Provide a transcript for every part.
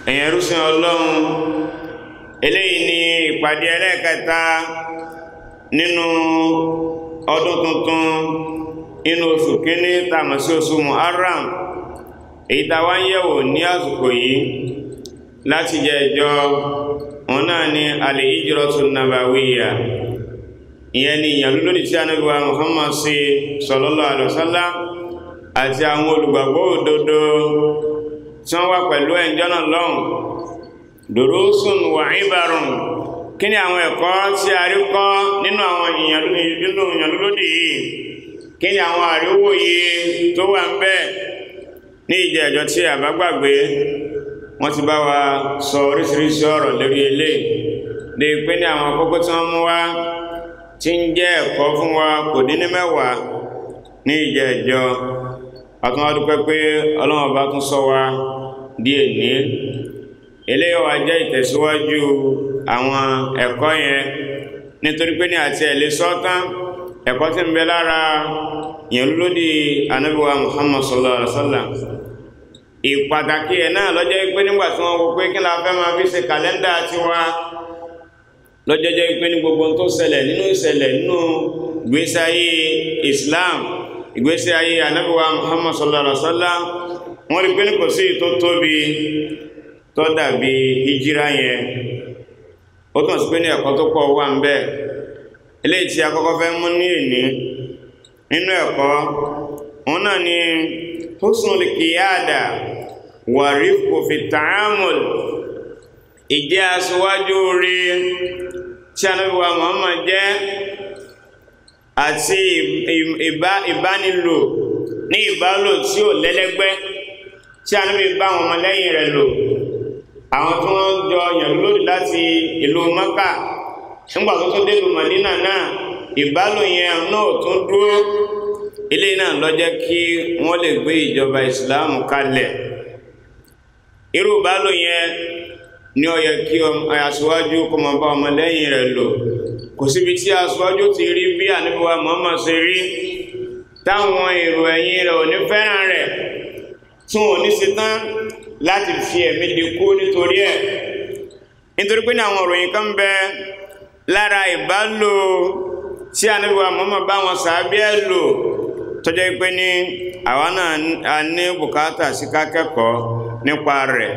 ẹ̀yẹn rúsìn ọlọ́run eléyìí ni ìpàdé ẹlẹ́ẹ̀kẹta nínú ọdún tuntun inú oṣù kíní tàmà sí oṣù muharram èyí tàwa ń yẹ̀wò ní àsìkò yìí láti jẹ ìjọ wọn náà ni al-hijratu nabawiyya ìyẹn ni ìyàn lórí tí Ànábì wa Muhammad sí sallallahu alaihi wasallam àti àwọn olùgbàgbọ́ òdodo tí wọ́n wá pẹ̀lú ẹ̀njọ́ náà lọ́hùn durusun wa ibarun kí ni àwọn ẹ̀kọ́ tí a rí kọ́ nínú àwọn ìyàn lórí yìí kí ni àwọn àríwòye tó wà ń bẹ ní ìjẹ́ ẹ̀jọ́ tí a bá gbàgbé wọ́n ti bá wa sọ oríṣiríṣi ọ̀rọ̀ lórí ilé lè pé ní àwọn kókó tí wọ́n mú wá tí ń jẹ́ ẹ̀kọ́ fún wa kò dín ní mẹ́wàá ní ìjẹ́ ẹ̀jọ́ àtúnwá dúpẹ́ pé ọlọ́run bá tún sọ wa díẹ̀ ní eléyìí wá jẹ́ ìtẹ̀síwájú àwọn ẹ̀kọ́ yẹn nítorí pé ní àti ẹ̀lẹ́ sọ́tán ẹ̀kọ́ tí ń bẹ lára yẹn lódì anábíwá Muhammad sallallahu alaihi wasallam ìpàtàkì ẹ̀ náà lọ́jọ́ pé nígbà tí wọ́n wò pé kí la fẹ́ máa fi ṣe kàlẹ́ndà tiwa lọ́jọ́ jẹ́ pé ní gbogbo tó ṣẹlẹ̀ nínú ìṣẹ̀lẹ̀ nínú ìgbésí ayé Islam ìgbésí ayé anábíwá Muhammad sallallahu alaihi wasallam wọ́n rí pé ní kò sí tó tóbi tó dàbí hijira yẹn ó tún sí pé ní ẹ̀kọ́ tó pọ̀ wà ń bẹ eléyìí tí a kọ́kọ́ fẹ́ mú ní ìní nínú ẹ̀kọ́ òun náà ni husnul qiyada wa rifqu fi ta'amul ìjẹ́ aṣíwájú rí tí Ànábì wa Muhammad jẹ́ àti ìbánilò ní ìbálò tí ò lẹ́lẹ́gbẹ́ tí Ànábì bá wọn ọmọlẹ́yìn rẹ̀ lò àwọn tí wọ́n jọ yàn lórí láti ìlú Mákà nígbà tó tó délùú Mádínà náà ìbálò yẹn náà tún dúró ilé náà ló jẹ́ kí wọ́n lè gbé ìjọba ìsìláàmù kalẹ̀ irú ìbálò yẹn ní ó yẹ kí aṣíwájú kó máa bá ọmọlẹ́yìn rẹ̀ lò kò síbi tí aṣíwájú ti rí bí Ànábì wa Muhammad ṣe rí táwọn èrò ẹ̀yìn rẹ̀ ò ní fẹ́ràn rẹ̀ tún ò ní ṣetán láti fi ẹ̀mí dikú nítorí ẹ̀ nítorí pé ní àwọn òròyìn kan bẹ lára ìbálò tí Ànábì wa Muhammad bá wọn sàábí ẹ̀ lò tọ́jọ́ pé ní àwa náà a ní bùkátà sí kákẹ́kọ̀ọ́ nípa rẹ̀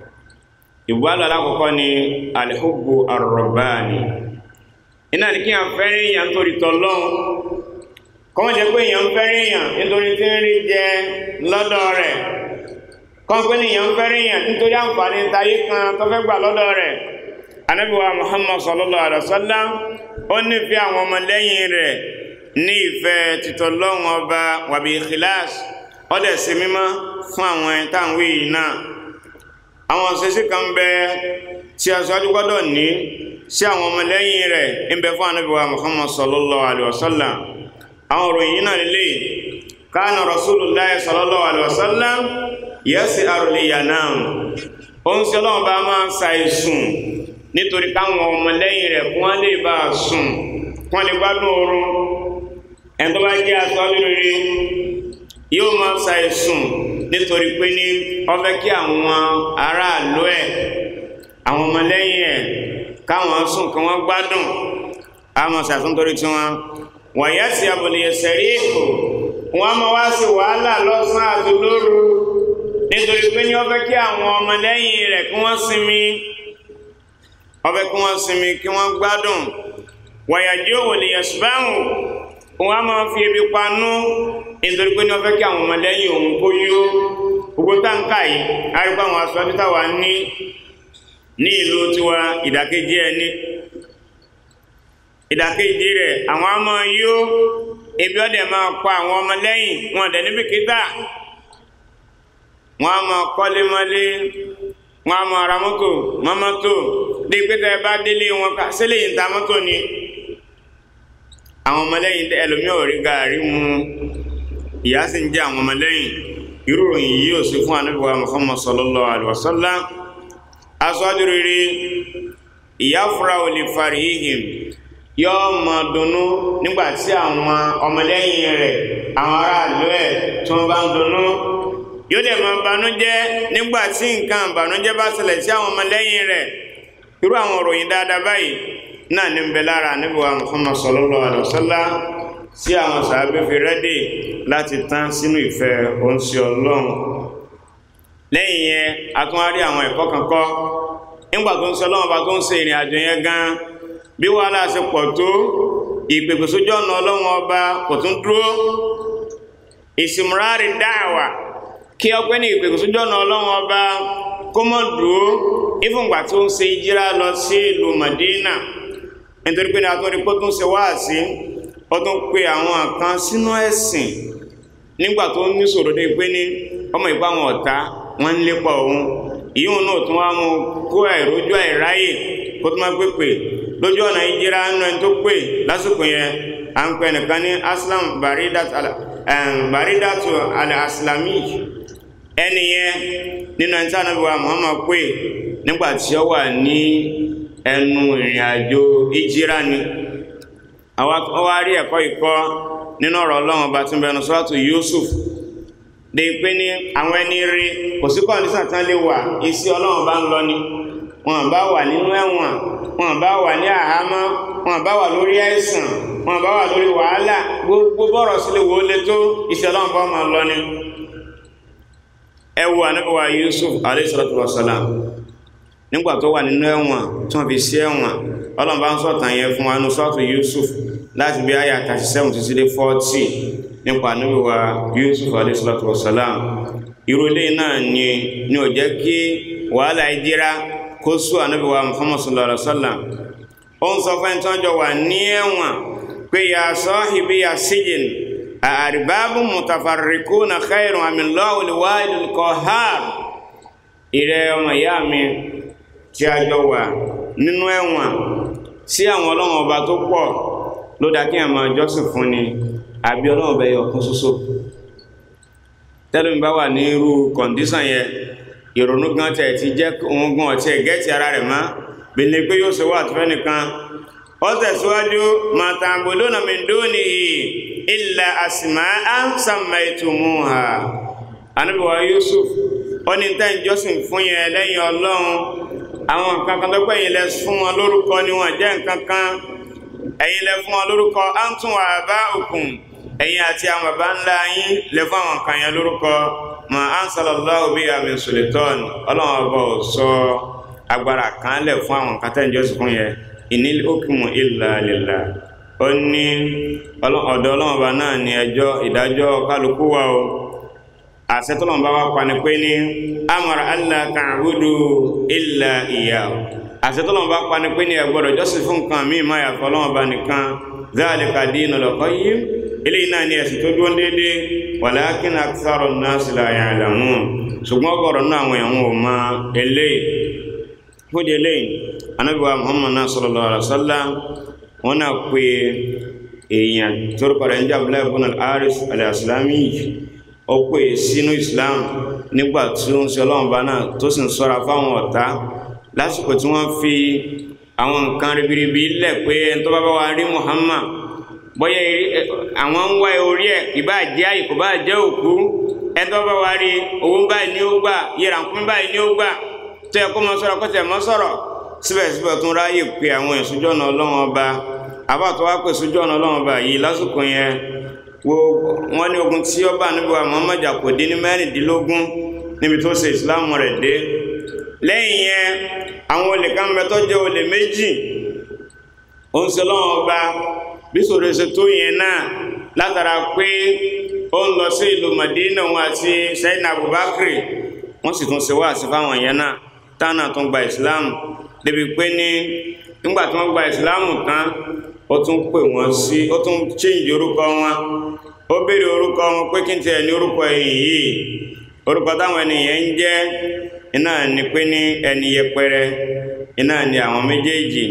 ìbálò alákọ̀ọ́kọ́ ni alhubbu arrabani iná ní kí a fẹ́ràn èèyàn nítorí tọ́lọ́hun kọ́mọ̀ jẹ́ pé èèyàn fẹ́ràn èèyàn nítorí tí ń rí jẹ lọ́dọ̀ rẹ̀ kọ́pẹ́ nìyàn fẹ́rẹ̀ èèyàn nítorí àǹfààní tayé kan tó fẹ́ gbà lọ́dọ̀ rẹ̀ Ànábì wa Muhammad sallallahu alaihi wasallam ó nífẹ̀ẹ́ àwọn ọmọlẹ́yìn rẹ̀ ní ìfẹ́ títọ́lọ́run ọba wàbí ikhlas ó dẹ̀ sí mímọ́ fún àwọn ẹ̀ntàwí náà àwọn òṣèṣì kan bẹ tí aṣáájú gbọ́dọ̀ ní sí àwọn ọmọlẹ́yìn rẹ̀ ń bẹ fún Ànábì wa Muhammad sallallahu alaihi wasallam àwọn òròyìn náà lélẹ̀ kana rasulullahi sallallahu alaihi wasallam yẹ́sì àrùlẹ̀yà náà ó ń sọ́lọ́ bá máa ṣàìsùn nítorí káwọn ọmọlẹ́yìn rẹ̀ kún wọ́n lè bá sùn kún wọ́n lè gbádùn oorun ẹni tó bá jẹ́ aṣọ́jú rere yóò máa ṣàìsùn nítorí pé ní ó fẹ́ kí àwọn aráàlú ẹ̀ àwọn ọmọlẹ́yìn ẹ̀ káwọn sùn kí wọ́n gbádùn àwọn ṣàìsùn torí tí wọ́n wọ̀nyẹ́sì àbòlẹ̀yẹsẹ̀ rí èkó wọ́n máa wá sí wàhálà lọ́sàn-án àti lóru nítorí pé ní ó fẹ́ kí àwọn ọmọlẹ́yìn rẹ̀ kí wọ́n sinmi ó fẹ́ kí wọ́n sinmi kí wọ́n gbádùn wàyàjí òwò lè yẹ̀sùbáhùn òun á máa fi ebi panú nítorí pé ní ó fẹ́ kí àwọn ọmọlẹ́yìn òun kó yó gbogbo táǹkà yìí arípa àwọn aṣọ títà wà ní ní ìlú tiwa ìdàkejì ẹni ìdàkejì rẹ̀ àwọn á máa yó ebi ọdẹ máa pa àwọn ọmọlẹ́yìn wọn dẹ̀ níbi kíta wọn a máa kọ́lé mọ́lé wọn a máa ra mọ́tò mọ́ mọ́tò dé pété bá délé wọn ká sílẹ̀ yìí ń ta mọ́tò ni àwọn ọmọlẹ́yìn ẹlòmíì ò rí gàárì mu ìyá sì ń jẹ àwọn ọmọlẹ́yìn irú ròyìn yìí ò sí fún anábìwá Muhammad sallallahu alaihi wasallam aṣáájú rere ìyá fúra ò lè fari hihim yóò máa dunnú nígbà tí àwọn ọmọlẹ́yìn rẹ̀ àwọn aráàlú ẹ̀ tí wọ́n bá ń dunnú yóò dẹ̀ máa banújẹ́ nígbà tí nǹkan banújẹ́ bá ṣẹlẹ̀ sí àwọn ọmọlẹ́yìn rẹ̀ irú àwọn òròyìn dáadáa báyìí náà ní ń bẹ lára Ànábì wa Muhammad sallallahu alaihi wasallam tí àwọn sàábé fi rẹ́dì láti tán sínú ìfẹ́ oúnṣẹ ọlọ́run lẹ́yìn yẹn a tún wá rí àwọn ẹ̀kọ́ kankan nígbà tó ń sọ ọlọ́run bá tó ń ṣe ìrìn àjò yẹn gan bí wàhálà ṣe pọ̀ tó ìpèpè sójú ọ̀nà ọlọ́run ọba kò tún dúró ìsìmúrárì dáàwà kí ọpẹ́ ní ìpèpè sójú ọ̀nà ọlọ́run ọba kó mọ̀ dúró ìfúngbà tó ń ṣe ìjírá lọ sí ìlú Madina nítorí pé ní atúndí kó tún ṣe wáàsí ó tún pe àwọn kan sínú ẹ̀sìn nígbà tó ní sọ̀rọ̀ dé pé ní ọmọ ìpá àwọn ọ̀tá wọ́n ń lépa òun ìyóhun náà tún wá mú kó àìrójú àìráyè kó tó máa pèpè lójú ọ̀nà ìjírá nínú ẹni tó pè lásìkò yẹn à ń pè nìkan ní aslam baridatu al-aslami ẹni yẹn nínú ẹni tí a nàbí wa Muhammad pè nígbà tí ó wà ní ẹnu ìrìn àjò ìjírá ni àwa rí ẹ̀kọ́ ìkọ́ nínú ọ̀rọ̀ ọlọ́run ọba tí ń bẹnu sọ́tù Yusuf de pé ní àwọn ẹni rí kò sí kọ́ndíṣàn tán lè wà isi ọlọ́run bá ń lọ ni wọn bá wà nínú ẹ̀wọ̀n wọn bá wà ní àhámọ́ wọn bá wà lórí àìsàn wọn bá wà lórí wàhálà gbogbo bọ́rọ̀ sílẹ̀ wò ó lé tó isi ọlọ́run bá máa lọ ni ẹ wo ànábọ̀wá Yusuf alayhi salatu wa salam nígbà tó wà nínú ẹ̀wọ̀n tí wọ́n fi sí ẹ̀wọ̀n ọlọ́run bá ń sọ̀tàn yẹn fún wa nínú sọ́ọ̀tù Yusuf láti bí àyà 37 títí dé 40 nípa ànábì wa Yusuf alayhi salatu wa salam irú ilé náà ni ni ò jẹ́ kí wàhálà ìdíra kó sú ànábì wa Muhammad sallallahu alaihi wa sallam ó ń sọ fún ẹni tí wọ́n jọ wà ní ẹ̀wọ̀n pé ya sahibi ya sijin arbabun mutafarriquna khayrun amillahu al-wahidul qahhar ìrẹ́ ọmọ ìyá mi tí a jọ wà nínú ẹ̀wọ̀n sí àwọn ọlọ́run ọba tó pọ̀ ló dá kí àmà jọ́sìn fún ni àbí ọlọ́run ọba ẹyọ kan ṣoṣo tẹ́lẹ̀mí bá wà ní irú kọ̀ǹdíṣàn yẹn ìrònú gan tẹ̀ ti jẹ́ òun gan ọ̀tí ẹ̀ gẹ́ẹ̀tì ara rẹ̀ mọ́ bèlè pé yóò ṣe wà àtúfẹ́ nìkan ó tẹ̀síwájú màtàbùlónà min dunihi illa asma'an sammaytumuha Ànábì wa Yusuf ó ní tẹ́ ìjọsìn fún yẹn lẹ́yìn ọlọ́run àwọn nǹkan kan tó pẹ́ yìí lẹ fún wọn lórúkọ ni wọ́n jẹ́ nǹkan kan ẹ̀yin lẹ fún wọn lórúkọ antum wa aba'ukum ẹ̀yin àti àwọn bàbá ńlá yín lẹ fún àwọn kan yẹn lórúkọ ma ansalallahu biha min sultan ọlọ́run ọba ò sọ agbára kan lẹ̀ fún àwọn nǹkan tẹ́ ìjọsìn fún yẹn inil hukmu illa lillah ó ní ọ̀dọ̀ ọlọ́run ọba náà ní ẹjọ́ ìdájọ́ kálukú wa o àṣetọ́lọ́mọba wa pa ni pé ní amara allah ta'budu illa iyyahu àṣetọ́lọ́mọba pa ni pé ní ẹ gbọ́dọ̀ jọ́sìn fún nǹkan míì máa yàtọ̀ ọlọ́mọba nìkan dhalika dinul qayyim eléyìí náà ní ẹ̀sìn tó dúró déédéé walakin akthara an-nasi la ya'lamun ṣùgbọ́n ọgọ́rọ̀ náà àwọn èèyàn ò mọ eléyìí fúdi eléyìí Ànábì wa muhammad náà sallallahu alaihi wasallam wọn náà pé èèyàn torúkọ rẹ̀ ń jẹ́ abdullahi ibn al-haris al-aslami yìí ó pè sínú islam nígbà tí ó ń ṣe ọlọ́run bá náà tó sì ń sọ́ra fáwọn ọ̀tá lásìkò tí wọ́n fi àwọn nǹkan ribiribi lẹ̀ pé ẹni tó bá bá wa rí muhammad bóyá àwọn ń wá orí ẹ̀ kì bá jẹ́ àyè kò bá jẹ́ òkú ẹni tó bá wa rí owó báyìí ni ó gbà yẹra nkúmi báyìí ni ó gbà tó yẹ kó mọ sọ̀rọ̀ kó tẹ̀ mọ́ sọ̀rọ̀ síbẹ̀síbẹ̀ tún ráyè pé àwọn ìsúnjọ́ ọ̀nà ọlọ́run ọba àbátọ̀ wá pè ìsúnjọ́ ọ̀nà ọlọ́run ọba yìí lásìkò yẹn wo wọn ní ogun tí ọba níbi wa Muhammad kò dín ní mẹ́rìndínlógún níbi tó ṣe ìsìláàmù rẹ̀ dé lẹ́yìn yẹn àwọn olè kan bẹ tó jẹ́ olè méjì ó ń ṣe lọ́wọ́ ọba bí sòrò ṣe tó yẹn náà látara pé ó ń lọ sí ìlú Madina wọn àti Sayyidina Abubakar wọ́n sì tún ṣe wá sí fáwọn yẹn náà táwọn tún gba ìsìláàmù débi pé ní nígbà tí wọ́n gba ìsìláàmù tán ó tún pè wọ́n sí ó tún change orúkọ wọn ó béèrè orúkọ wọn pé kí n tiẹ̀ ní orúkọ ẹ̀yìn yìí orúkọ táwọn ènìyàn ń jẹ́ iná ní pé ní ẹni yẹpẹrẹ iná ní àwọn méjèèjì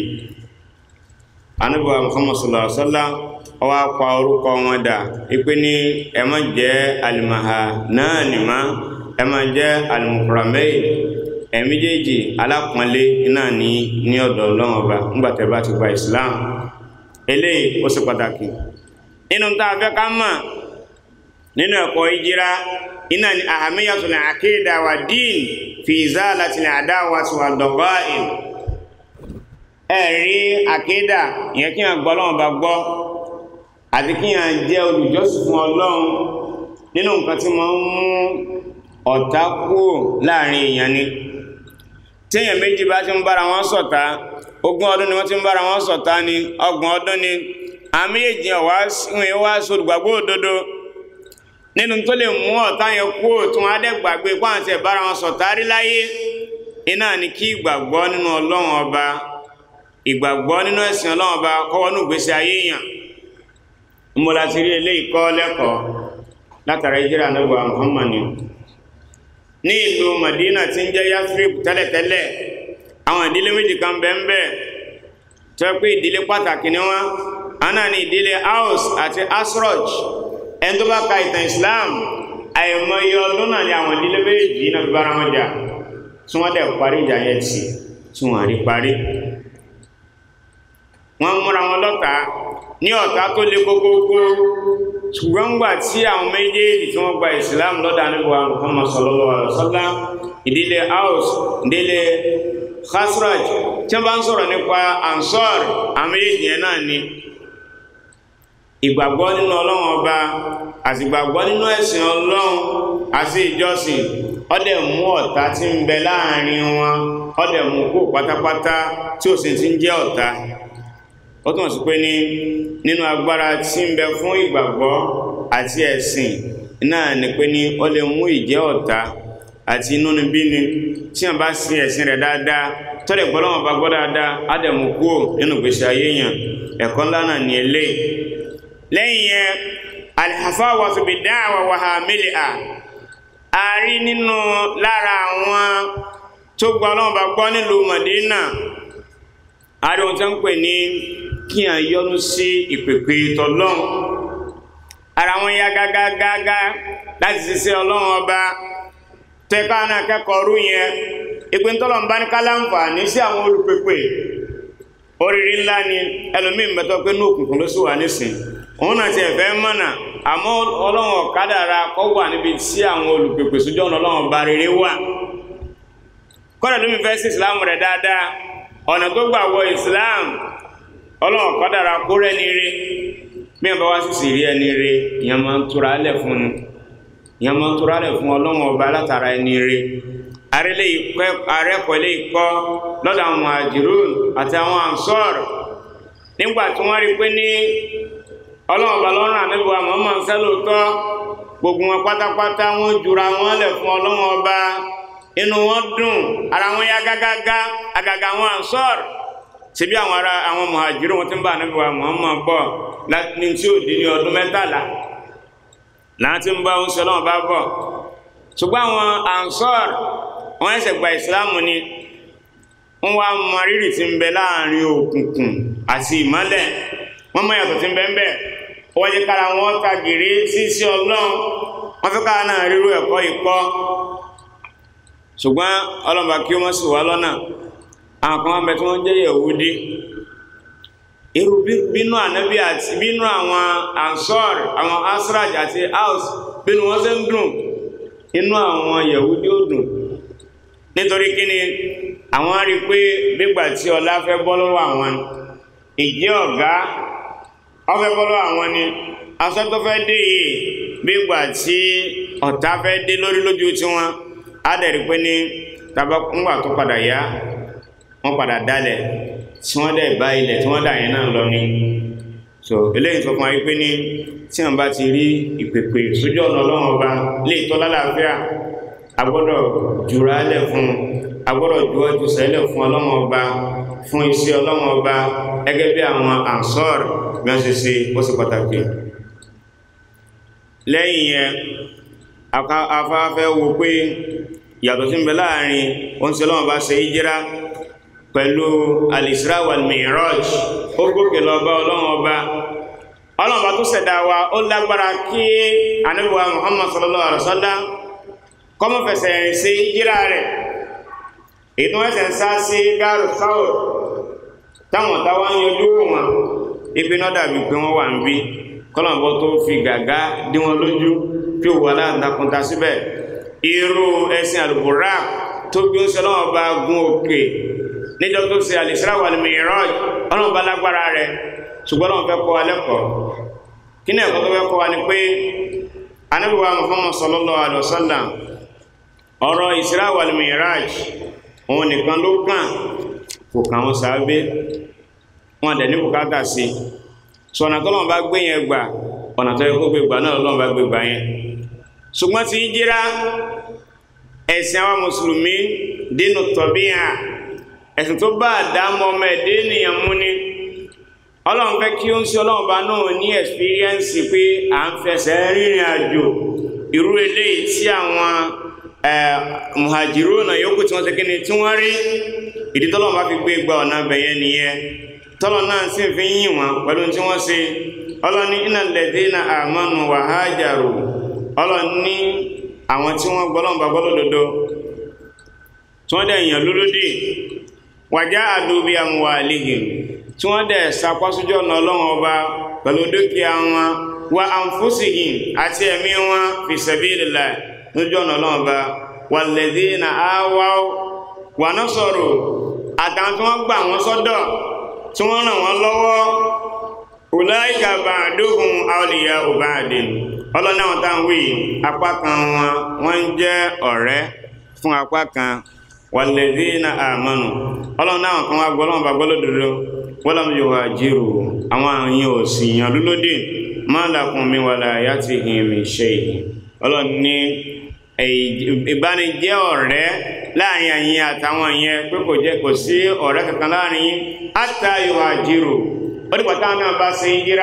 anábìwá Muhammad sallallahu alaihi wa sallam ó wá pa orúkọ wọn dà ipe ní ẹ má jẹ́ alimaha náà ní má ẹ má jẹ́ alimukuramẹ́yì ẹ méjèèjì alápọ̀nlé iná ní ní ọ̀dọ̀ ọlọ́run ọba nígbà tẹ́ bá ti gba Islam eléyìí ó ṣe pàtàkì nínú tá a fẹ́ ká mọ̀ nínú ẹ̀kọ́ ìjírá iná ni ahamiyatul aqida wa din fi izalatil adawati wa daghain ẹ̀rí àkídà ìyẹn kí wọ́n gbọ́ lọ́wọ́ bá gbọ́ àti kí wọ́n jẹ́ olùjọ́sìn fún ọlọ́run nínú nǹkan tí wọ́n ń mú ọ̀tá kúrò láàrin èèyàn ni téèyàn méjì bá ti ń bára wọn ṣọ̀tá ogún ọdún ni wọ́n ti ń bára wọn ṣọ̀tá ni ọgbọ̀n ọdún ni àmì èjì ọ̀wá ìwé wá sódùgbàgbọ́ òdodo nínú tó lè mú ọ̀tá yẹn kúrò tí wọ́n á dẹ̀ gbàgbé pàǹtẹ̀ bára wọn ṣọ̀tá rí láyé iná ni kí ìgbàgbọ́ nínú ọlọ́run ọba ìgbàgbọ́ nínú ẹ̀sìn ọlọ́run ọba kọ́wọ́ ní ìgbésí ayé èèyàn mo láti rí eléyìí kọ́ lẹ́kọ̀ọ́ látara ìjírà nígbà Muhammadu ní ìlú Madina tí ń jẹ́ Yathrib tẹ́lẹ̀tẹ́lẹ̀ àwọn ìdílé méjì kan bẹ́ẹ̀ tó yẹ pé ìdílé pàtàkì ni wọ́n àná ní ìdílé Aus àti Asroj ẹni tó bá ka ìtàn Islam àìmọye ọdún náà ni àwọn ìdílé méjì náà fi bára wọn jà tí wọ́n dẹ̀ parí ìjà yẹn tì tí wọ́n rí parí wọ́n múra wọn lọ́ta ní ọ̀tá tó lé kókókó ṣùgbọ́n gbà tí àwọn méjèèjì tí wọ́n gba Islam lọ́dà níbo Muhammad sallallahu alaihi wasallam ìdílé Aus ìdílé Khasraj tí wọ́n bá ń sọ̀rọ̀ nípa Ansar àwọn méjèèjì yẹn náà ni ìgbàgbọ́ nínú Ọlọ́run ọba àti ìgbàgbọ́ nínú ẹ̀sìn Ọlọ́run àti ìjọsìn ọdẹ mú ọ̀tá tí ń bẹ láàrin wọn ọdẹ mú kó pátápátá tí ó sì ti ń jẹ́ ọ̀tá ó túnmọ̀ sí pé ní nínú agbára tí ń bẹ fún ìgbàgbọ́ àti ẹ̀sìn náà ni pé ní ó lè mú ìjẹ́ ọ̀tá àti inúnibíni tí wọ́n bá sin ẹ̀sìn rẹ̀ dáadáa tọ́lẹ̀ gbọ́ lọ́wọ́ bá gbọ́ dáadáa á dẹ̀ mú kúrò nínú ìgbésí ayé yàn ẹ̀kọ́ ńlá náà ní eléyìí lẹ́yìn yẹn alhafawatu bid-da'wa wa hamiliha a rí nínú lára àwọn tó gbọ́ lọ́wọ́ bá gbọ́ nílùú Madina a rí ohun tó ń pè ní kí à ń yọnu sí ìpèpè tọlọ́run ara wọn ya gágágágá láti ṣiṣẹ́ ọlọ́run ọba tẹ́ka náà kẹ́kọ̀ọ́ rú yẹn ìpín tọ́lọ̀ ń bá ní kálánfààní sí àwọn olùpèpè oríire ńlá ni ẹlòmíín bẹ́tọ̀ pé ní òkùnkùn ló sì wà nísìn òun náà ti ẹ̀fẹ́ mọ̀nà àmọ́ ọlọ́run ọ̀kadàra kọ́ wà níbi tí àwọn olùpèpè sójú ọ̀nà ọlọ́run ọba rere wà kọ́dà lómi fẹ́ sí ìsìlámù rẹ̀ dáadáa ọ̀nà tó gbà wọ islam ọlọ́run kọ́ dára kó rẹ́ni rí bí wọ́n bá wá sí sí rí ẹni rí ìyẹn máa ń tura lẹ̀ fún un ìyẹn máa ń tura lẹ̀ fún ọlọ́run ọba látara ẹni rí arẹ́kọ̀ọ́ ilé ikọ́ lọ́dọ̀ àwọn muhajirun àti àwọn ansor nígbà tí wọ́n rí pé ní ọlọ́run ọba lọ́rùn ànábìwá Muhammad sẹ́lótọ́ gbogbo wọn pátápátá wọn jura wọn lẹ̀ fún ọlọ́run ọba inú wọn dùn ara wọn yá gágágá àgàgà àwọn ansor síbí àwọn ará àwọn muhajiru wọn ti ń bá ànábì wa Muhammad bọ̀ ní tí ò di ní ọdún mẹ́tàlá láti ń bá ń sọ lọ́wọ́ bá bọ̀ ṣùgbọ́n àwọn ansor wọn ẹsẹ̀ gba ìsìláàmù ni wọn wá mọ rírì tí ń bẹ láàrin òkùnkùn àti ìmọ́lẹ̀ wọn mọ yàtọ̀ tí ń bẹ ń bẹ wọ́n jẹ́ kára wọn ta gèrè sí sí ọlọ́run wọn fi kára náà rírú ẹ̀kọ́ ìkọ́ ṣùgbọ́n ọlọ́mọba kí wọ́n sì wá lọ́nà àwọn kan wọ́n bẹ tí wọ́n jẹ́ Yẹ̀húdí irú bínú ànábì àti bínú àwọn ansor àwọn asraj àti aus bínú wọ́n ṣe ń dùn inú àwọn Yẹ̀húdí ó dùn nítorí kíni àwọn rí pé nígbà tí ọlá fẹ́ bọ́ lọ́wọ́ àwọn ìjẹ́ ọ̀gá ọfẹ́ bọ́ lọ́wọ́ àwọn ni aṣọ tó fẹ́ dé yìí nígbà tí ọ̀tá fẹ́ dé lórí lójú tiwọn adẹ̀rí pé ní tàbá ńgbà tó padà yá wọ́n padà dálẹ̀ tí wọ́n dẹ̀ bá ilẹ̀ tí wọ́n dà yẹn náà lọ ní so eléyìí sọ fún wa pé ní tí wọ́n bá ti rí ìpèpè sójú ọ̀nà ọlọ́run ọba lè tọ́ lálàáfíà a gbọ́dọ̀ jùra lẹ̀ fún a gbọ́dọ̀ ju ọjọ́ sẹ́lẹ̀ fún ọlọ́run ọba fún iṣẹ́ ọlọ́run ọba gẹ́gẹ́ bí àwọn ansọ́ọ̀rì bí wọ́n ṣe ṣe ó sì pàtàkì lẹ́yìn yẹn afáfẹ́ wo pé yàtọ̀ sí ń bẹ láàrin oúnjẹ lọ́wọ́ bá ṣe ìjírá pẹ̀lú al-Isra wal-Mi'raj ó gòkè lọ bá ọlọ́run ọba ọlọ́run ọba tó ṣẹ̀dá wa ó lágbára kí Ànábì wa Muhammad sallallahu alaihi wasallam kọ́mọ̀ fẹsẹ̀ rìn sí ìjírá rẹ̀ ètò ẹsẹ̀ ń sá sí gáàrù sáwọ̀ táwọn táwa ń yọjú wọn ibi náà dàbí pé wọ́n wà ń bí kọ́lọ̀bọ́ tó fi gàgá dí wọn lójú fi òwò aláǹtakùn ta síbẹ̀ irú ẹṣin àlùbùrà tó gbé oúnjẹ ọlọ́wọ́ bá gun òkè níjọ́ tó ṣe al-Isra wal-Mi'raj ọlọ́wọ́ bá lágbára rẹ̀ ṣùgbọ́n ọlọ́wọ́ fẹ́ kọ́ wa lẹ́kọ̀ọ́ kí ni ẹ̀kọ́ tó fẹ́ kọ́ wa ni pé Ànábì wa Muhammad sallallahu alaihi wasallam ọ̀rọ̀ Isra wal-Mi'raj òun nìkan ló kàn kò kàn wọn sáábé wọn dẹ̀ ní bùkátà sí so ọ̀nà tọ́lọ́wọ́n bá gbé yẹn gbà ọ̀nà tó yẹ kó gbé gbà náà lọ́wọ́n bá gbé gbà yẹn ṣùgbọ́n ti jíra ẹ̀sìn àwọn mùsùlùmí dínú tọ̀bíyà ẹ̀sìn tó bá àdámọ́ ọmọ ẹ̀dẹ́ ènìyàn mú ni ọlọ́run fẹ́ kí ó ń sí ọlọ́run bá náà ní ẹ̀sìpíríẹ́nsì pé à ń fẹsẹ̀ rìnrìn àjò irú eléyìí tí àwọn muhajiruna yòókù tí wọ́n ṣe kíni tí wọ́n rí ìdí tọ́lọ́run bá fi gbé gba ọ̀nà bẹ̀yẹ nìyẹn tọ́lọ̀ náà sì fi ń yìn wọn pẹ̀lú tí wọ́n ṣe ọlọ́ni innal ladhina amanu wa hajaru ọlọ́ni àwọn tí wọ́n gbọ́ lọ́nà gbọ́ lódodo tí wọ́n dẹ̀ yàn lólódì wajahadu bi amwalihim tí wọ́n dẹ̀ sapásójú ọ̀nà ọlọ́run ọba pẹ̀lú dúkìá wọn wa anfusihim àti ẹ̀mí wọn fi sabilillah lójú ọ̀nà ọlọ́run ọba walladhina awaw wa nasaru àtàwọn tí wọ́n gbà wọ́n sọ́dọ̀ tí wọ́n ràn wọ́n lọ́wọ́ ulaika ba'duhum awliya'u ba'din ọlọ́nà àwọn táwọn wí apá kan wọn wọ́n ń jẹ́ ọ̀rẹ́ fún apá kan walladhina amanu ọlọ́nà àwọn kan wá gbọ́ lọ́wọ́ bá gbọ́lọ́ dodo walam yuhajiru àwọn àyìn òsì yàn lólódì ma lakum min walayatihim min shay'in ọlọ́ni ìbánijẹ́ ọ̀rẹ́ láàrin àyìn àtàwọn yẹn pé kò jẹ́ kò sí ọ̀rẹ́ kankan láàrin yín hatta yuhajiru ó dìgbà táwọn náà bá ṣe yíra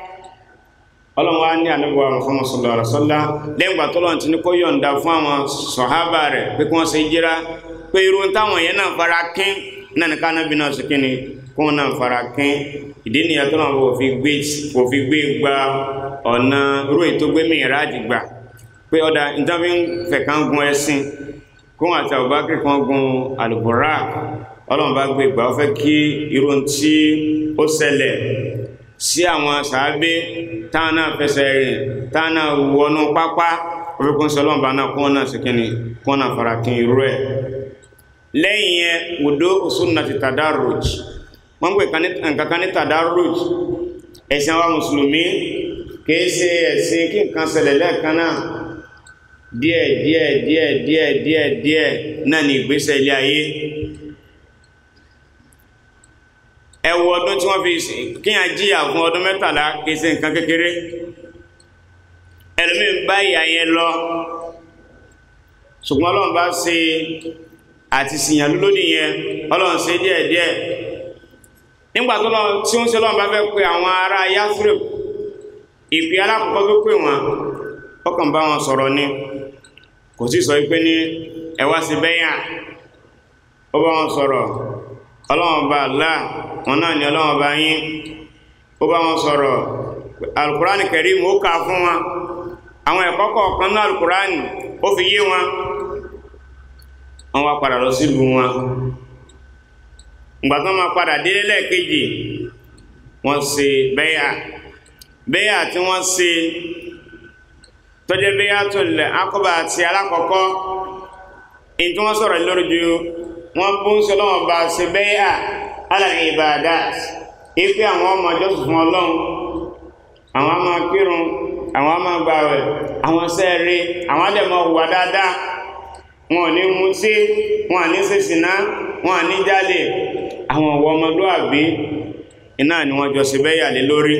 ọlọ́run wá ní ànábì wa Muhammad sallallahu alaihi wasallam lẹ́yìn ìgbà tó lọ́n ti ní kó yọ̀ǹda fún àwọn sọ̀hábà rẹ̀ pé kí wọ́n ṣe jíra pé irú táwọn yẹn náà fara kín náà ní kánábì náà ṣe kíni kí wọ́n náà fara kín ìdí nìyẹn tó náà kò fi gbé kò fi gbé gba ọ̀nà irú ètò gbé mìíràn gbà pé ọ̀dà ìjọba ń fẹ̀ kán gun ẹṣin kó wọn àti Abubakar kan gun al-Buraq ọlọ́run bá gbé gbà ó fẹ́ kí irú tí ó ṣẹlẹ̀ sí àwọn sàábé táwọn náà fẹsẹ̀ rìn táwọn náà wọnú pápá orúkún sọlọ́mbà náà kún náà sí kíni kún náà fara kí irú ẹ̀ lẹ́yìn yẹn wùdó òsùnà ti tadarruj wọ́n pè nǹkankan ní tadarruj ẹ̀sìn àwọn mùsùlùmí kìí ṣe ẹ̀sìn kí nǹkan ṣẹlẹ̀ lẹ́ẹ̀kan náà díẹ̀ díẹ̀ díẹ̀ díẹ̀ díẹ̀ díẹ̀ náà ní ìgbésẹ̀ ilé ayé ẹwọ ọdún tí wọ́n fi kíyàn jíyà fún ọdún mẹ́tàlá kìí ṣe nǹkan kékeré ẹlòmí bá ìyà yẹn lọ ṣùgbọ́n ọlọ́run bá ṣe àti síyàn lódì yẹn ọlọ́run ṣe díẹ̀díẹ̀ nígbà tó lọ tí ó ń ṣe ọlọ́run bá fẹ́ pe àwọn ará Yathrib ìpè alákọ̀ọ́kọ́ tó pè wọ́n ọkàn bá wọn sọ̀rọ̀ ni kò sí sọ pé ní ẹ wá sí bẹ́yà ó bá wọn sọ̀rọ̀ ọlọ́run bá láà wọn náà ni ọlọ́wọ́n bá yín ó bá wọn sọ̀rọ̀ alukurani Karim ó kà fún wọn àwọn ẹ̀kọ́ kọ̀ọ̀kan náà alukurani ó fi yé wọn wọn wá padà lọ sílùú wọn ìgbà tó máa padà délé lẹ́ẹ̀kejì wọ́n ṣe bẹ́yà bẹ́yà tí wọ́n ṣe tọ́jẹ́ bẹ́yà tó lẹ̀ akọ́bà àti alákọ̀ọ́kọ́ èyí tí wọ́n sọ̀rọ̀ lórí ju wọ́n bó ń sọ lọ́wọ́ bá ṣe bẹ́yà alàrin ibadat ipe àwọn ọmọ jọ́sùn fún ọlọ́run àwọn ọmọ kírun àwọn ọmọ gbààwẹ̀ àwọn sẹ́ẹ̀rí àwọn adẹ̀mọ̀ hùwà dáadáa wọn ò ní mutí wọn à ní ṣìṣìná wọn à ní jalè àwọn ọ̀wọ́ ọmọlúàbí iná ni wọ́n jọ sí bẹ́yà lé lórí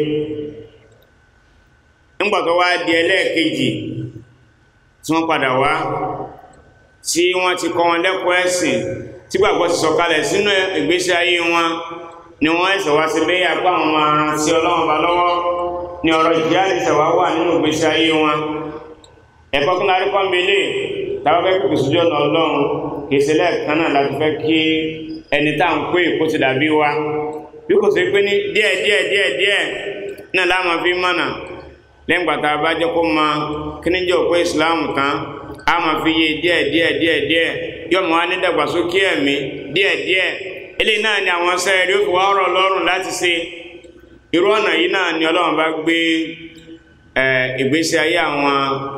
nígbà tó wá di ẹlẹ́ẹ̀kejì tí wọ́n padà wá tí wọ́n ti kọ́ wọn lẹ́kọ̀ọ́ ẹ̀sìn tí gbàgbọ́ ti sọ̀kalẹ̀ sínú ìgbésí ayé wọn ni wọ́n ẹ̀sẹ̀ wá sí bẹ́yà pé àwọn máa ran sí ọlọ́run bá lọ́wọ́ ni ọ̀rọ̀ ìjáde ṣẹ̀wá wà nínú ìgbésí ayé wọn ẹ̀kọ́ kí lárí pọ́nbélé tàbí fẹ́ kìkì sójú ọ̀nà ọlọ́run kìí ṣe lẹ́ẹ̀kan náà láti fẹ́ kí ẹni tá à ń pè kó ti dàbí wa bí kò sí pé ní díẹ̀ díẹ̀ díẹ̀ díẹ̀ náà láàmú fi mọ̀nà lẹ́yìn gbàtà bá jẹ́ kó mọ kí ní jẹ́ òpó ìsìláàmù tán a máa fi yé díẹ̀ díẹ̀ díẹ̀ díẹ̀ yóò mọ̀ wá ní dàgbàsókè ẹ̀mí díẹ̀ díẹ̀ eléyìí náà ni àwọn sẹ́ẹ̀rí ó fi wá ọ̀rọ̀ lọ́rùn láti ṣe irú ọ̀nà yìí náà ni ọlọ́run bá gbé ìgbésí ayé àwọn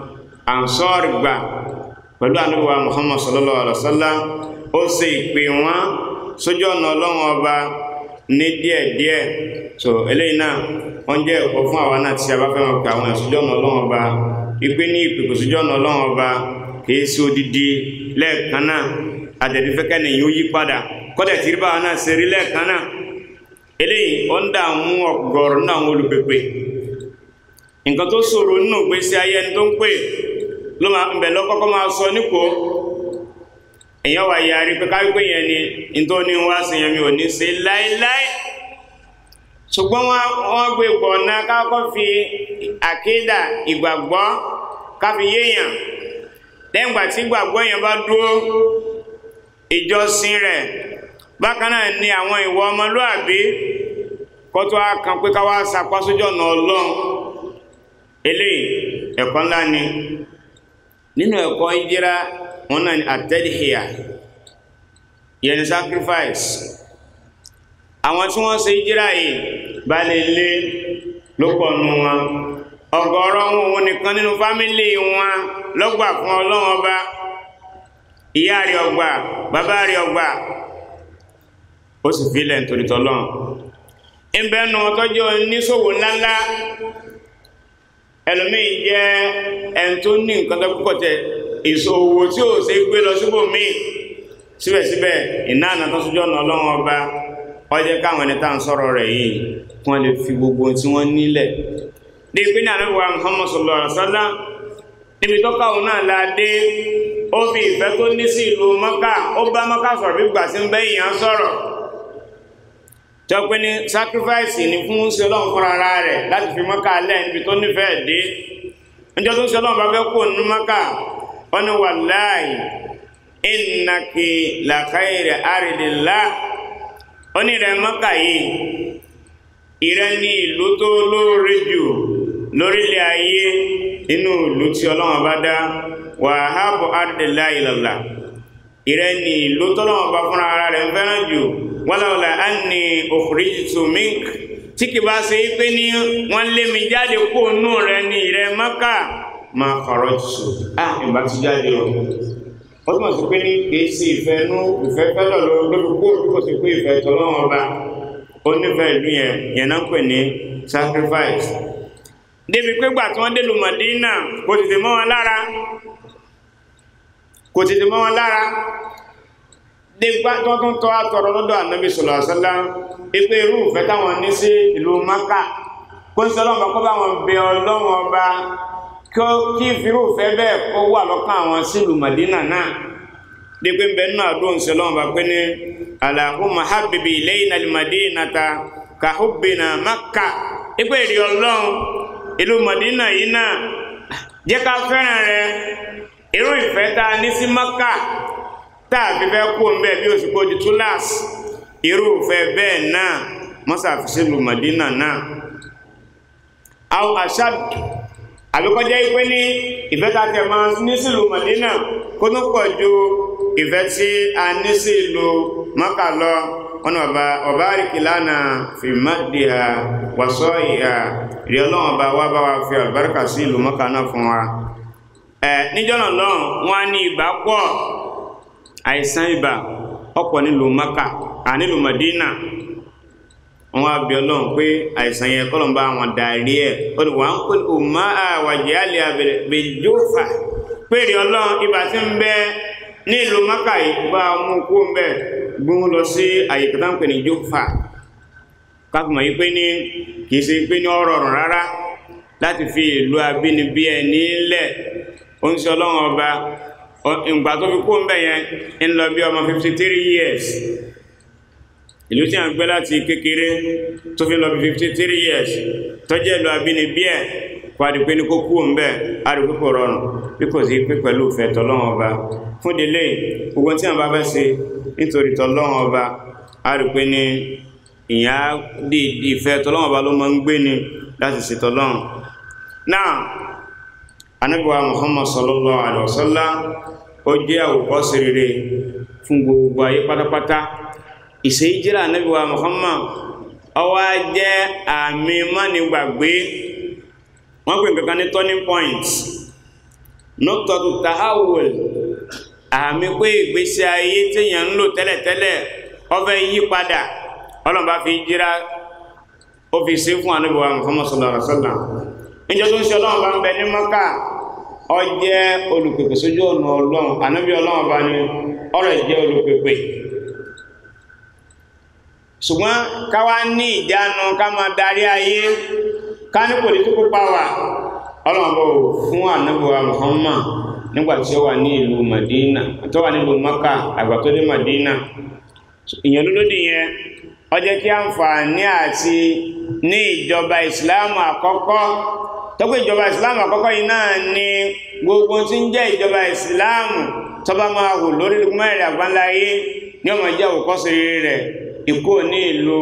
ansọ́ọ̀rì gbà pẹ̀lú àníwá muhammad sallallahu alaihi wasallam ó sì ìpè wọn sójú ọ̀nà ọlọ́run ọba ní díẹ̀díẹ̀ so eléyìí náà wọ́n jẹ́ ẹ̀kọ́ fún àwa náà tí a bá fẹ́ mọ̀ pé àwọn ìsójú ọ̀nà ọlọ́run ọba ìpè ní ìpèkò sójú ọ̀nà ọlọ́run ọba kìí sí odidi lẹ́ẹ̀kan náà àtẹ̀dífẹ́kẹ́ nìyí ó yí padà kọ́dẹ̀ tí rí báwa náà ṣe rí lẹ́ẹ̀kan náà eléyìí ó ń dààmú ọ̀gọ̀rọ̀ náà àwọn olùpèpè nǹkan tó ṣòro nínú ìgbésí ayé ẹni tó ń pè ló máa ń bẹ̀ lọ́kọ́kọ́ máa sọ nípò èèyàn wà yàrí pé káwípé yẹn ni nítorí wá sí yẹn mi ò ní ṣe láéláé ṣùgbọ́n wọ́n gbé gbọ̀nà kákọ́ fi àkídà ìgbàgbọ́ káfi yéèyàn lẹ́yìn ìgbà tí ìgbàgbọ́ yẹn bá dúró ìjọsìn rẹ̀ bákan náà ni àwọn ìwà ọmọlúàbí kọ́tọ́ á kan pé káwá sapá sójú ọ̀nà ọlọ́run eléyìí ẹ̀kọ́ ńlá ni nínú ẹ̀kọ́ ìjírá wọn náà ni àtẹ́dìhìyà yẹn ni sacrifice àwọn tí wọ́n ṣe ìjírá yìí bá lè lé lópọ̀ nù wọn ọ̀gọ̀rọ̀ wọn òun nìkan nínú fámílì wọn lọ́gbà fún ọlọ́run ọba ìyá rẹ̀ ọgbà bàbá rẹ̀ ọgbà ó sì fílẹ̀ nítorí tọ́lọ́run ìbẹ́nu ọtọ́jọ́ oníṣòwò ńláńlá ẹlòmíì jẹ́ ẹni tó ní nǹkan tó púpọ̀ tẹ ìṣòwò tí ò ṣe gbé lọ síbò míì síbẹ̀síbẹ̀ iná àná tó sójú ọ̀nà ọlọ́run ọba ọjẹ́ káwọn ẹni tá à ń sọ̀rọ̀ rẹ̀ yìí kí wọ́n lè fi gbogbo tí wọ́n nílẹ̀ dé pé ní ànábì wa Muhammad sallallahu alaihi wasallam níbi tó káwọn náà la dé ó fi ìfẹ́ tó ní sí ìlú Mọ́kà ó bá Mọ́kà sọ̀rọ̀ bí gbà sí ń bẹ́ ìyàn sọ̀rọ̀ tó pé ní sacrifice ní fún ṣe ọlọ́run fúnra ara rẹ̀ láti fi Mọ́kà lẹ̀ níbi tó nífẹ̀ẹ́ dé níjọ́ tó ń ṣe ọlọ́run bá fẹ́ kó nínú Mọ́kà wọ́n ní wallahi innaki la khayri aridillah ó ní rẹ̀ Mọ́kà yìí ìrẹ́ ní ìlú tó lóore jù lórílẹ̀ ayé inú ìlú tí ọlọ́run bá dá wà hábọ̀ àdìlá ìlàlá ìrẹ́ ní ìlú tọ́lọ́run bá fúnra ara rẹ̀ ń fẹ́ràn jù wọ́láwọ́lá á ní ukhrijtu mink tí kì bá ṣe pé ní wọ́n lé mi jáde kó nù rẹ̀ ní ìrẹ́ Mákà ma kharajtu á ìbá ti jáde o ó túnmọ̀ sí pé ní kìí sí ìfẹ́ nú ìfẹ́ fẹ́lọ̀ lórí kó kò sí pé ìfẹ́ tọ́lọ́run ọba ó nífẹ̀ẹ́ ìlú yẹn yẹn náà pè ní sacrifice débi pé gbà tí wọ́n dé lu Mádínà kò tètè mọ́ wọn lára kò tètè mọ́ wọn lára dégbà tó tún tọ́ àtọ̀rọ̀ lọ́dọ̀ ànábì sallallahu alaihi wasallam pípé irú ìfẹ́ táwọn ní sí ìlú Mákà kó ń sọlọ́mọ kó bá wọn bẹ ọlọ́run ọba kí ìfirú ìfẹ́ bẹ́ẹ̀ kó wà lọ́kàn àwọn sí ìlú Mádínà náà dípé ń bẹ nínú àdúrà sọlọ́mọ bá pé ní Allahumma habbibi ilayna al-madinata ka hubbina Mákà pípé ìrì ọlọ́run ìlú Mádínà yìí náà jẹ́ ká fẹ́ràn rẹ̀ irú ìfẹ́ tá a ní sí Mákà táàbí fẹ́ kó ń bẹ́ẹ̀ bí o sì kó di túláàsì irúfẹ́ bẹ́ẹ̀ náà mọ́sàfisí lu Madina náà àwọn àṣàd àbíkọjẹ́ ipé ní ìfẹ́ tá tẹ máa ní sí lu Madina kó tó pọ̀ ju ìfẹ́ tí a ní sí lu Mákà lọ wọn ọba ọba àríkìlánà fi mádìá wàsọ ìhà rí ọlọ́run ọba wá bá wa fi àlùbáríkà sí ìlú Mákà náà fún wa ẹ níjọ́nà lọ́run wọn á ní ìgbà pọ̀ àìsàn ibà ọ̀pọ̀ nílùú maka à nílùú madina wọn á bí ọlọ́run pé àìsàn yẹn kọ́ ló ń bá wọn dàrí ẹ̀ ó ní wọ́n á ń pè ó má àwàjẹ́ àlẹ́ àbẹ̀jọ́fà pèrè ọlọ́run ibà tí ń bẹ nílùú maka yìí bá a mú kó ń bẹ gbóhùn lọ sí àyíká tá ń pè ní jófà káfíńmọ̀ yìí pé ní kì í ṣe pé ní ọ̀rọ̀ ọ̀rùn rárá láti fi ìlú abínibí ẹ̀ nílẹ̀ ó ń ṣe ọlọ́run ọba ìgbà tó fi kó ń bẹ̀ yẹn ń lọ bí ọmọ 53 years ìlú tí a ń gbé láti kékeré tó fi lọ bí 53 years tó jẹ́ ìlú abínibí ẹ̀ kó adìpé ní kó kú ń bẹ̀ adìpé kò rọrùn bí kò sí pé pẹ̀lú ìfẹ́ tọ́lọ́wọ́n ọba fún délé gbogbo tí a bá fẹ́ ṣe nítorí tọ́lọ́wọ́n ọba adìpé ní ìyá di ìfẹ́ tọ́lọ́wọ́n ọba ló máa ń gbé ni láti ṣe tọ́lọ́wọ́n náà anabiwa muhammad sallallahu alaihi wasallam ó jẹ́ àwòkọ́ṣe rere fún gbogbo ayé pátápátá ìṣe ìjírà anabiwa muhammad ó wá jẹ́ àmì mánigbàgbé wọ́n pè nǹkan ní turning point nọ́tọ̀tù tahawul àmì pé ìgbésí ayé téèyàn ń lò tẹ́lẹ̀tẹ́lẹ̀ ó fẹ́ yí padà ọlọ́run bá fi jíra ó fi sí fún ànábì wa Muhammad sallallahu alaihi wasallam níjọ́ tó ń ṣe ọlọ́run bá ń bẹ ní Mọ́kà ó jẹ́ olùpèpè sójú ọ̀nà ọlọ́run ànábì ọlọ́run bá ní ọ̀rọ̀ jẹ́ olùpèpè ṣùgbọ́n káwá ní ìjánu ká máa darí ayé ká ní political power ọlọ́run bọ̀ fún ànábì wa Muhammad nígbà tí ó wà ní ìlú Madina tó wà nílùú Mọ́kà àgbà tó dé Madina ìyẹn lólódì yẹn ó jẹ́ kí àǹfààní àti ní ìjọba ìsìláàmù àkọ́kọ́ tọ́pọ̀ ìjọba ìsìláàmù àkọ́kọ́ yìí náà ni gbogbo tí ń jẹ́ ìjọba ìsìláàmù tó bá máa wù lórí mẹ́rin àgbáńláyé ní ọmọ jẹ́ òkọ́sí rẹ̀ ikú ní ìlú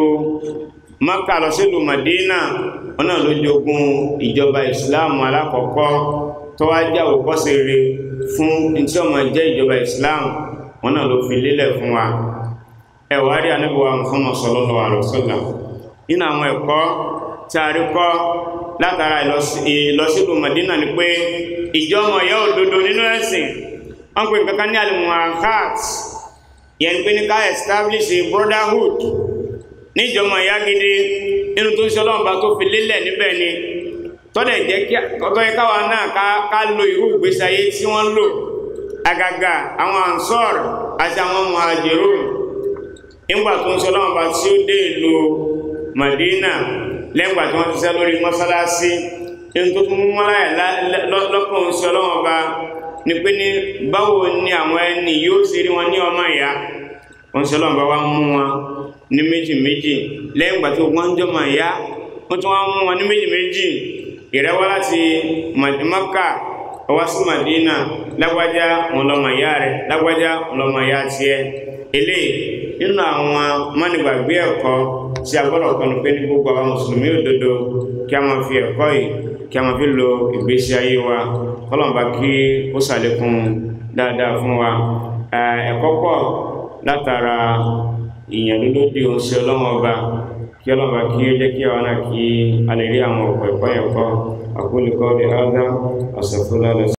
Mákà lọ sí ìlú Madina wọn náà ló jogun ìjọba ìsìláàmù alákọ̀ọ́kọ́ tó wá jẹ́ òkọ́sí rẹ̀ fún tí ọmọ jẹ́ ìjọba ìsìláàmù wọn náà ló fi lélẹ̀ fún wa ẹ̀wà rí anábíwá Muhammad sallallahu alaihi wasallam nínú àwọn ẹ̀kọ́ tí a rí kọ́ látara ìlọsílù Madina ni pé ìjọmọ̀ yẹ́ òdodo nínú ẹ̀sìn wọ́n pè kankan ní alimuhakat yẹn pé ní ká establish a brotherhood ní ìjọmọ̀ ìyá gidi nínú tó ń ṣe ọlọ́mọba tó fi lélẹ̀ níbẹ̀ ni tọ́lẹ̀ jẹ́ kí ọ̀tọ́ yẹ káwa náà ká lo irú ìgbésí ayé tí wọ́n lò àgàgà àwọn ansor àti àwọn muhajirun nígbà tó ń sọ lọ́wọ́ bá tí ó dé ìlú Madina lẹ́gbà tí wọ́n ti sẹ́ lórí mọ́sálásí ẹni tó tún mú láyà lọ́kàn ń sọ lọ́wọ́ bá ní pé ní báwo ni àwọn ẹni yóò sì rí wọn ní ọmọ ìyá wọ́n sọ lọ́wọ́ bá wá mú wọn ní méjì méjì lẹ́gbà tí wọ́n ń jọmọ ìyá wọ́n tún wá mú wọn ní méjì méjì ìrẹ́wọ́ láti Mákà ọwá sí Madina lágbájá wọn lọmọ ìyá rẹ̀ lágbájá wọn lọmọ ìyá tiẹ̀ eléyìí nínú àwọn mọ́nìgbàgbé ẹ̀kọ́ tí a gbọ́dọ̀ kọ́nu pé ní gbogbo àwọn mùsùlùmí òdodo kí a máa fi ẹ̀kọ́ yìí kí a máa fi lo ìgbésí ayé wa kọ́lọ̀mbà kí ó ṣàlékún dáadáa fún wa ẹ̀kọ́ pọ̀ látara ìyànlélódì oṣù ọlọ́wọ́n ọba kí ọlọ́mọba kí ó jẹ́ kí àwọn náà kí a lè rí àwọn ọ̀pọ̀ ẹ̀kọ́ yẹn kọ́ àkólẹ́kọ́ lè hádá àṣàfúnlá lọ